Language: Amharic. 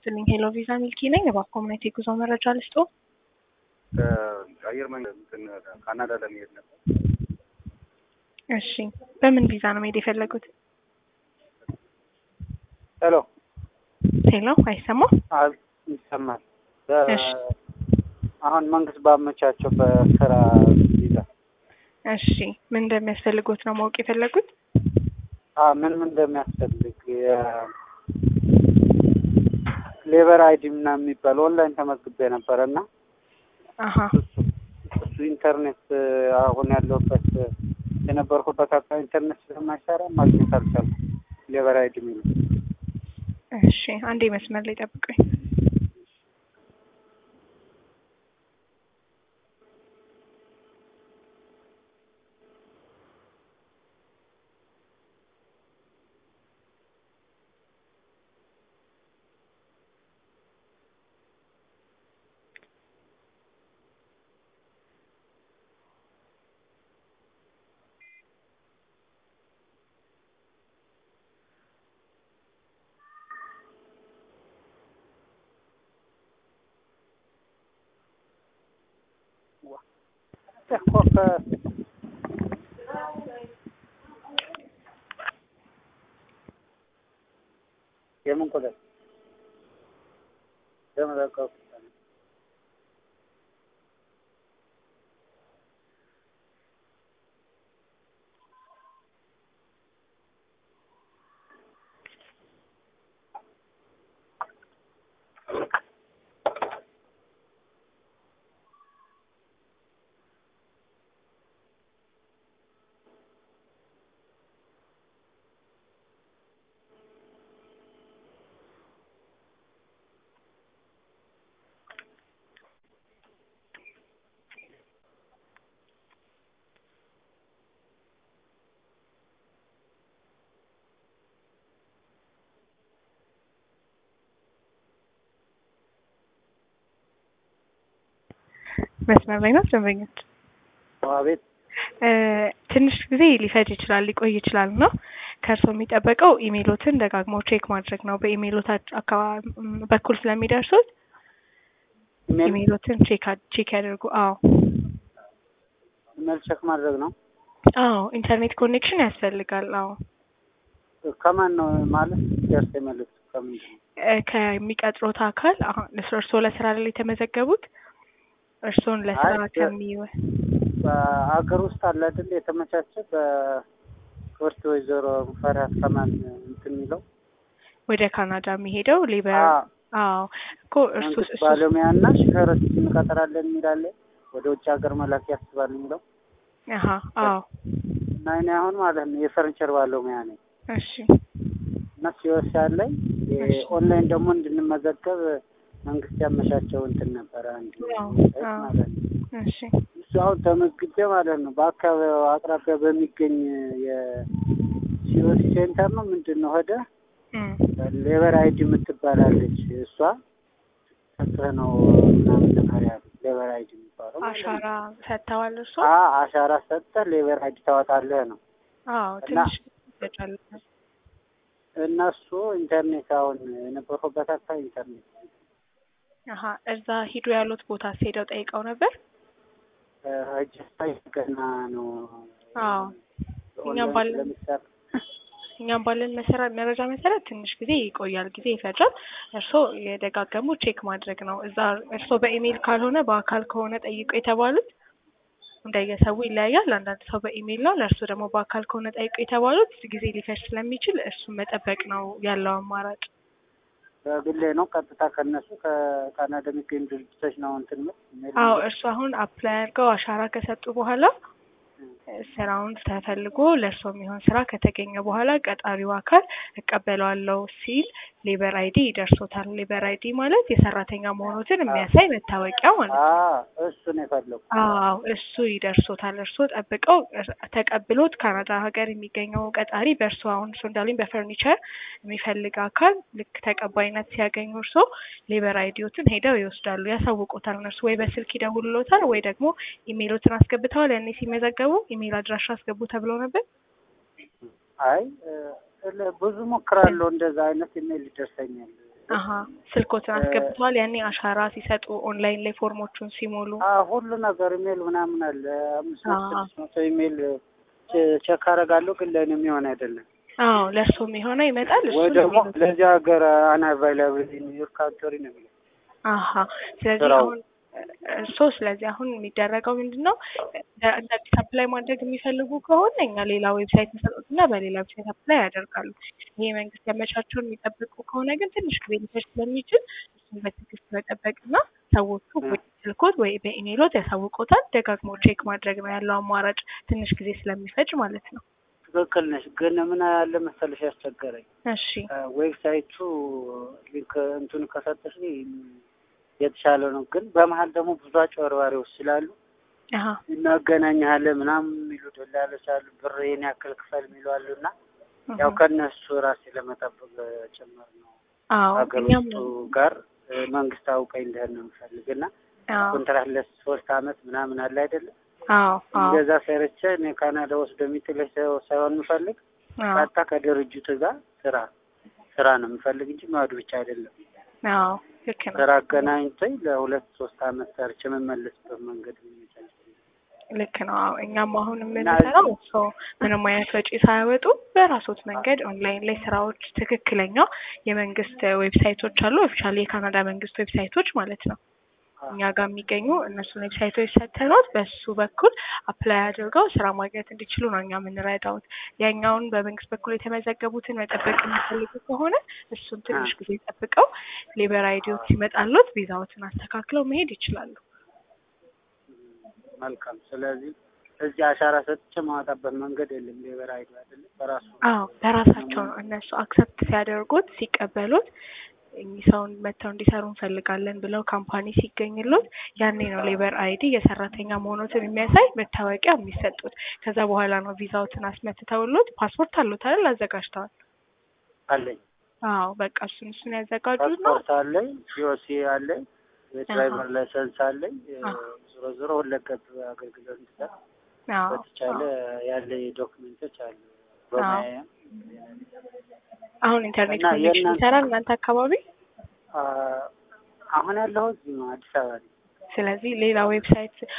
ይስጥልኝ። ሄሎ ቪዛ ሚልኪ ነኝ። እባክዎ ምን አይነት የጉዞ መረጃ ልስጦ? አየር መንገድ እንትን ካናዳ ለመሄድ ነበር። እሺ፣ በምን ቪዛ ነው መሄድ የፈለጉት? ሄሎ ሄሎ፣ አይሰማም? አል- ይሰማል። እሺ። አሁን መንግስት ባመቻቸው በስራ ቪዛ እሺ፣ ምን እንደሚያስፈልጉት ነው ማወቅ የፈለጉት? አ ምን ምን እንደሚያስፈልግ ሌበር አይዲ ምናምን የሚባል ኦንላይን ተመዝግቤ ነበረ እና አሀ እሱ ኢንተርኔት አሁን ያለሁበት የነበርኩበት አካባቢ ኢንተርኔት ስለማይሰራ ማግኘት አልቻልኩም። ሌበር አይዲ የሚሉ እሺ፣ አንዴ መስመር ላይ ጠብቁኝ። ኮፈ የምን ቁጥር የመዘገብ መስመር ላይ ነው ደንበኞች። ቤት እ ትንሽ ጊዜ ሊፈጅ ይችላል ሊቆይ ይችላል ነው ከእርስዎ የሚጠበቀው ኢሜሎትን ደጋግሞ ቼክ ማድረግ ነው። በኢሜሎታች አካባቢ በኩል ስለሚደርሱት ኢሜል ኢሜሎትን ቼክ አ- ቼክ ያደርጉ። አዎ ኢሜል ቼክ ማድረግ ነው። አዎ ኢንተርኔት ኮኔክሽን ያስፈልጋል። አዎ ከማን ነው ማለት ደርስ የመልእክት ከምንድን ነው? እ ከሚቀጥሮት አካል አሁን እርስዎ ለስራ ላይ የተመዘገቡት እርስዎን ለስራ አይ፣ በ- ከሚወ በሀገር ውስጥ አለ አይደል የተመቻቸ በክብርት ወይዘሮ ሙፈሪያት ከማን እንትን የሚለው ወደ ካናዳ የሚሄደው ሌበር አ አዎ እኮ እርሱ መንግስት እሱ ባለሙያ እና ሹፌሮች እንቀጥራለን የሚላለ ወደ ውጭ ሀገር መላክ ያስባል የሚለው አሀ አዎ እና እኔ አሁን ማለት ነው የፈርኒቸር ባለሙያ ነኝ እሺ እና ሲወስ ያለኝ እሺ። ኦንላይን ደግሞ እንድንመዘገብ መንግስት ያመቻቸው እንትን ነበረ አንድ አዎ፣ ዌብሳይት አዎ። ማለት ነው። እሺ እሱ አሁን ተመዝግቤ ማለት ነው በአካባቢው አቅራቢያ በሚገኝ የሲኦሲ ሴንተር ነው ምንድን ነው ሄደ እም ሌበር አይዲ የምትባላለች እሷ ሰጥህ ነው ምናምን ነገር ያሉ ሌበር አይዲ የሚባለው ማለት ነው። አሻራ ሰጥተዋል እርሶ? አ አሻራ ሰጥተህ ሌበር አይዲ ታወጣለህ ነው አዎ እና ትንሽ ይፈጃል። እነሱ ኢንተርኔት አሁን የነበርኩበት አካባቢ ኢንተርኔት አሀ እዛ ሂዱ ያሉት ቦታ ሄደው ጠይቀው ነበር? እጅ ገና ነው አዎ እኛም ኦንላይን ባለን ስለሚሰራ እኛም ባለን መሰረት መረጃ መሰረት ትንሽ ጊዜ ይቆያል፣ ጊዜ ይፈጃል። እርስዎ የደጋገሙ ቼክ ማድረግ ነው። እዛ እርስዎ በኢሜይል ካልሆነ በአካል ከሆነ ጠይቁ የተባሉት እንደየሰው ይለያያል። አንዳንድ ሰው በኢሜይል ነው፣ ለእርስዎ ደግሞ በአካል ከሆነ ጠይቁ የተባሉት ጊዜ ሊፈጅ ስለሚችል እሱን መጠበቅ ነው ያለው አማራጭ። በግሌ ነው ቀጥታ ከነሱ ከካናዳ የሚገኙ ድርጅቶች ነው እንትን የምል አዎ እርስዎ አሁን አፕላይ አድርገው አሻራ ከሰጡ በኋላ ስራውን ተፈልጎ ለእርስዎ የሚሆን ስራ ከተገኘ በኋላ ቀጣሪው አካል እቀበለዋለሁ ሲል ሌበር አይዲ ይደርሶታል። ሌበር አይዲ ማለት የሰራተኛ መሆኑትን የሚያሳይ መታወቂያ ማለት ነው። አዎ እሱን የፈለጉ አዎ እሱ ይደርሶታል። እርስዎ ጠብቀው ተቀብሎት ካናዳ ሀገር የሚገኘው ቀጣሪ በእርስዎ አሁን እርስዎ እንዳሉኝ በፈርኒቸር የሚፈልግ አካል ልክ ተቀባይነት ሲያገኙ እርስዎ ሌበር አይዲዎትን ሄደው ይወስዳሉ፣ ያሳውቁታል። እነርሱ ወይ በስልክ ይደውሉሎታል ወይ ደግሞ ኢሜይሎትን አስገብተዋል። ያኔ ሲመዘገቡ ኢሜይል አድራሻ አስገቡ ተብለው ነበር። አይ እ- ብዙ ሞክራለሁ እንደዛ አይነት ኢሜል ይደርሰኛል አሀ ስልኮትን አስገብተዋል። ያኔ አሻራ ሲሰጡ ኦንላይን ላይ ፎርሞቹን ሲሞሉ ሁሉ ነገር ኢሜል ምናምን አለ። አምስት መቶ አዎ። ስድስት መቶ ኢሜል ቼ- ቼክ አደርጋለሁ፣ ግን ለእኔ የሚሆን አይደለም። አዎ ለእርሶ የሚሆነው ይመጣል። ወይ እሱን ደግሞ የሚሉት። ለዚህ ሀገር አናቫይላብል ዩር ካንትሪ ነው የሚለው። አሀ ስለዚህ ስራው። አሁን እርሶ ስለዚህ አሁን የሚደረገው ምንድን ነው? እንደ አዲስ አፕላይ ማድረግ የሚፈልጉ ከሆነ እኛ ሌላ ዌብሳይት እንሰጡትና በሌላ ዌብሳይት አፕላይ ያደርጋሉ። ይሄ መንግስት ያመቻቸውን የሚጠብቁ ከሆነ ግን ትንሽ ጊዜ ሊፈጅ ስለሚችል እሱን በትዕግስት መጠበቅና ሰዎቹ ወይ ስልኮት ወይ በኢሜይሎት ያሳውቁታል። ደጋግሞ ቼክ ማድረግ ነው ያለው አማራጭ ትንሽ ጊዜ ስለሚፈጅ ማለት ነው። ትክክል ነሽ። ግን ምን ያለ መሰለሽ ያስቸገረኝ እሺ ዌብሳይቱ ሊንክ እንቱን ከሰጠሽ የተሻለ ነው። ግን በመሀል ደግሞ ብዙ አጭበርባሪዎች ስላሉ አሀ እናገናኝሃለን ምናምን የሚሉ ደላሎች አሉ። ብር ይሄን ያክል ክፈል የሚሉ አሉ እና ያው እህ። ከእነሱ ራሴ ለመጠበቅ ጭምር ነው አዎ ሀገር እኛም ውስጡ ጋር እ፣ መንግስት አውቀኝ እንደህን ነው የምፈልግ እና አዎ ኮንትራት ለሶስት አመት ምናምን አለ አይደለም አዎ አዎ እንደዛ ሰርቼ እኔ ካናዳ ወስዶ የሚጥለኝ ሰው ሳይሆን የምፈልግ አዎ ቀጥታ ከድርጅቱ ጋር ስራ ስራ ነው የምፈልግ እንጂ ማዱ ብቻ አይደለም። አዎ ልክ ነው ስራ አገናኝቶኝ ለሁለት ሶስት አመት ሰርቼ የምመለስበት መንገድ የሚመቻች ልክ ነው። አዎ እኛም አሁን የምንሰራው እሱ ምንም አይነት ወጪ ሳያወጡ በራሶት መንገድ ኦንላይን ላይ ስራዎች ትክክለኛ የመንግስት ዌብሳይቶች አሉ። ኦፊሻሊ የካናዳ መንግስት ዌብሳይቶች ማለት ነው። እኛ ጋር የሚገኙ እነሱን ዌብሳይቶች ሰተኖት በሱ በኩል አፕላይ አድርገው ስራ ማግኘት እንዲችሉ ነው እኛ የምንረዳውት። ያኛውን በመንግስት በኩል የተመዘገቡትን መጠበቅ የሚፈልጉ ከሆነ እሱን ትንሽ ጊዜ ጠብቀው ሌበር አይዲዎች ሲመጣሉት ቪዛዎትን አስተካክለው መሄድ ይችላሉ። መልካም። ስለዚህ እዚህ አሻራ ሰጥቼ ማወጣበት መንገድ የለም። ሌበር አይዲ አይደለም በራሱ አዎ በራሳቸው ነው እነሱ አክሰፕት ሲያደርጉት ሲቀበሉት እኚህ ሰውን መጥተው እንዲሰሩ እንፈልጋለን ብለው ካምፓኒ ሲገኝሉት ያኔ ነው ሌበር አይዲ የሰራተኛ መሆኑትን የሚያሳይ መታወቂያ የሚሰጡት። ከዛ በኋላ ነው ቪዛዎትን አስመትተውሉት ፓስፖርት አሉት አይደል አዘጋጅተዋል። አለኝ። አዎ በቃ እሱን እሱን ያዘጋጁት ነው። ፓስፖርት አለኝ፣ ሲኦሲ አለኝ፣ የድራይቨር ላይሰንስ አለኝ። አዎ። ዞሮ ዞሮ ሁለገብ አገልግሎት እንድሰጥ አዎ በተቻለ ያለ ዶክሜንቶች አሉ በማያም አሁን ኢንተርኔት እና ኮኔክሽን የእናንተ- ይሰራል እናንተ አካባቢ። አሁን ያለሁት እዚህ ነው አዲስ አበባ ነኝ። ስለዚህ ሌላ ዌብሳይት